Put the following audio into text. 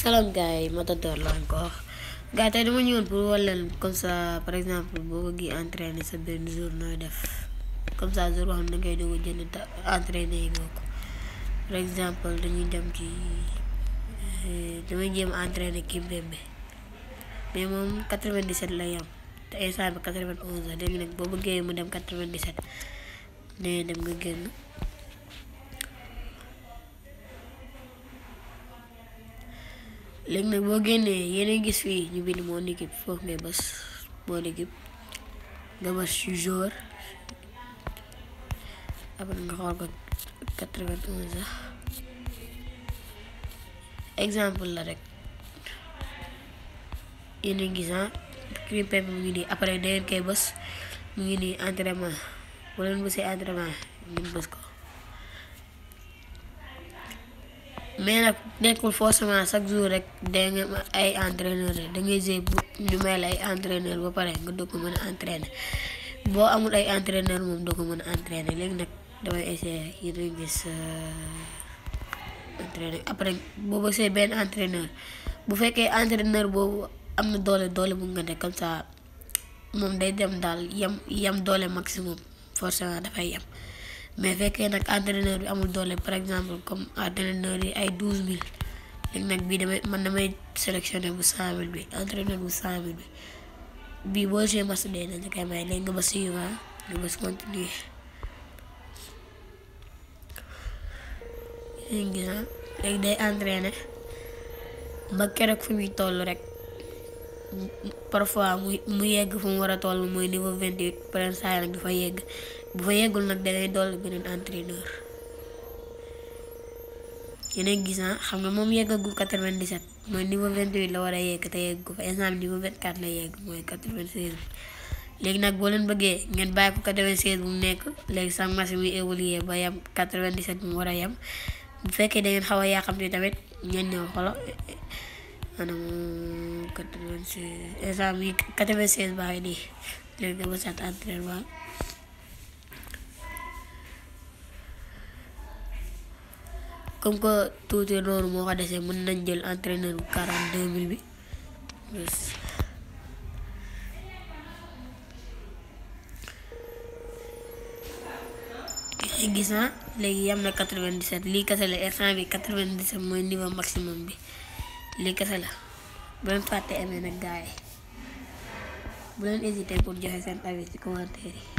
salaam gars yi Matador la encore gars yi tey dama ñëwoon pour wal leen comme ça par exemple boo bëggee entraîner sa benn jour nooy def comme ça jour boo xam ne dangay doog a jënd ta entraîner yi nga ko par exemple dañuy dem ci damay jéem entraîner Kimpembe mais moom 97 lay am te instant bi 91 la léegi nag boo bëggee mu dem 97 nee dem nga génn léegi nag boo génnee yéen gis fii ñu bind mon équipe foofu ngay bës mon équipe nga bës ci jour après nga xool ko 91 sax exemple la rek yéen a gis ah Kimpembe mu ngi nii après da ngeen koy bës mu ngi nii entraînement bu leen bësee entraînement ngeen bës ko mais nag nekkul forcément chaque jour rek da nga ay entraîneur da ngay jouer bu ñu may la ay entraîneur ba pare nga doo ko mën a entraîner boo amul ay entraîneur moom doo ko mën a entraîner léegi nag damay essayer yéen a gis entraîneur après boo bësee benn entraîneur bu fekkee entraîneur boobu am na doole doole bu nga ne comme ça moom day dem daal yem yem doole maximum forcément dafay yem mais fekkee nag entraîneur bi amul doole par exemple comme entraîneur yi ay douze mille léegi nag bii damay man damay sélectionné bu cent mille bi entraîneur bu cent mille bi bii boo joué match dee nañ koy may léegi nga ba suivant nga bës continuer léegi léegi day entraîné ba keroog fi muy toll rek parfois mu mu yegg fu mu war a toll mooy niveau vingt huit pren saa nag dafa yegg bu fa yeggul nag dangay dolli beneen entraîneur yeneen gis na xam nga moom yeggagul 97 mooy niveau 28 la war a yegg te yegg ko fa instant niveau 24 la yegg mooy 96 bi léegi nag boo leen bëggee ngeen bàyyi ko 96 bu mu nekk léegi sax match muy évoluer ba yem 97 bu mu war a yem bu fekkee da ngeen xaw a yàqamti tamit ngeen ñëw xolo maanaam 96 instant bi 96 baa ngi nii léegi nga bësaat entraînement comme que tuuti noonu moo ko desee mën nañ jël entraîneur bu quarante deux mille bi gis na léegi yam na quatre vingt dix sept lii kese la instant bi quatre vingt dix sept mooy niveau maximum bi lii kese la bu leen fàtte amee nag gars yi bu leen hésité pour joxe seen avis ci commentaire yi